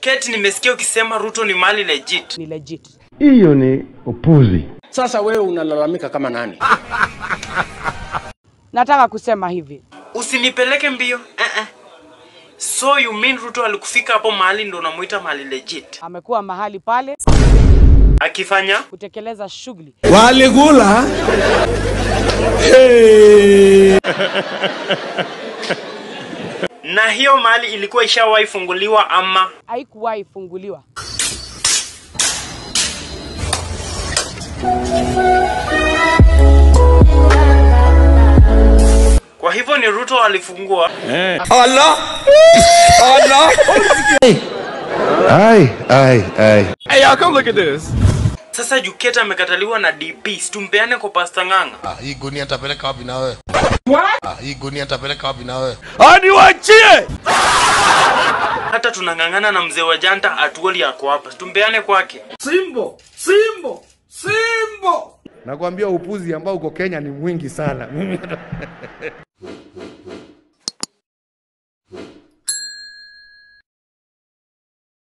Kate, nimesikia ukisema Ruto ni mali legit. Ni legit. Hiyo ni upuzi. Sasa wewe unalalamika kama nani? Nataka kusema hivi, Usinipeleke mbio. Uh-uh. So you mean Ruto alikufika hapo mahali ndo unamuita mali legit? amekuwa mahali pale Akifanya kutekeleza shughuli Walikula na hiyo mali ilikuwa ishawahi funguliwa ama haikuwahi funguliwa. kwa hivyo ni Ruto alifungua. Allah Allah Ai, ai, ai. Hey y'all come look at this Sasa Juketa amekataliwa na DP, situmpeane kwa Pasta Ng'ang'a. Ah, hii gunia nitapeleka wapi na wewe? Ah, hii gunia nitapeleka wapi na wewe? Aniwachie Hata tunang'ang'ana na mzee wa Janta Atuoli ako hapa, situmpeane kwake. Simbo Simbo Simbo Nakwambia upuzi ambao uko Kenya ni mwingi sana.